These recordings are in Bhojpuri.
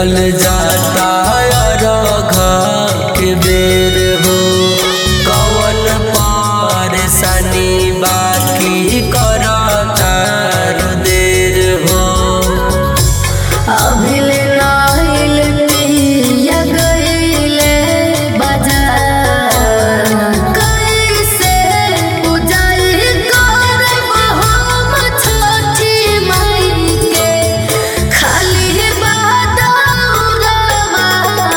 बीतल जाता रघा के बेर हो कवन परेशानी बाकी करता देर हो अभिल नाइल पिया गइले बाजार कैसे पूजाई करब हम छठी माई के खाली बादौरवा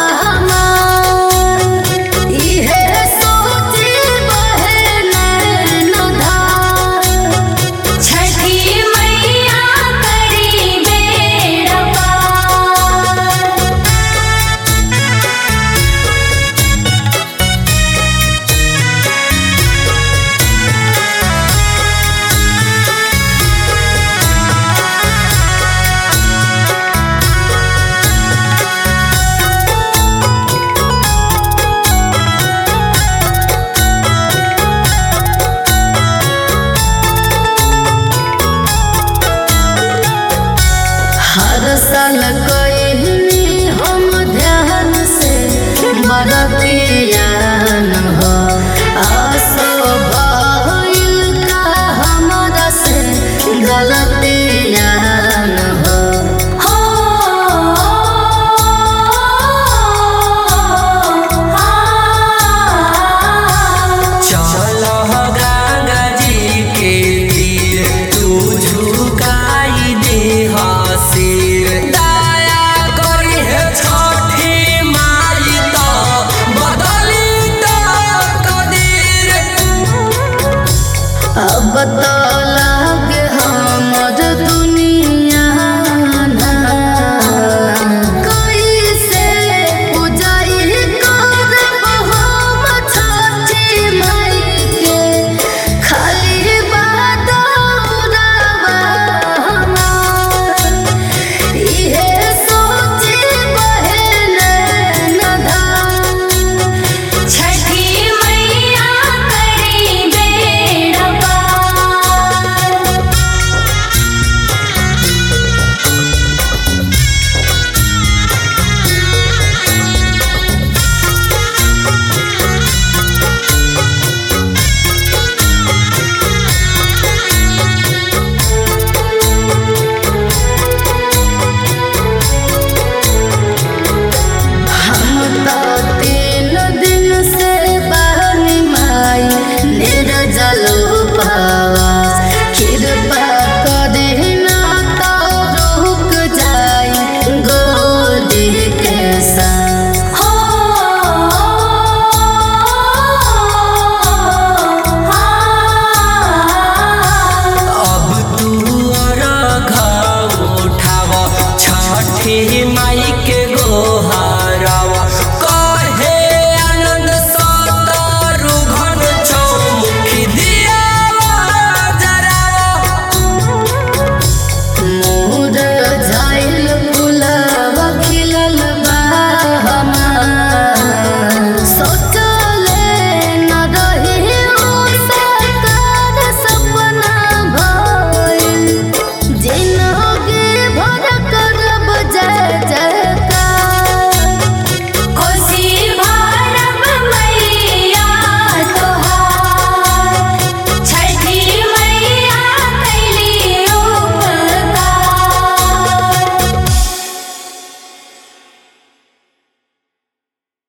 हमार इहे सोची बहे नैनधार छठी मैया करी बेड़ा पार हर साल कइनी हम ध्यान से बरतियान हो आसो भइल का हमरा से गलत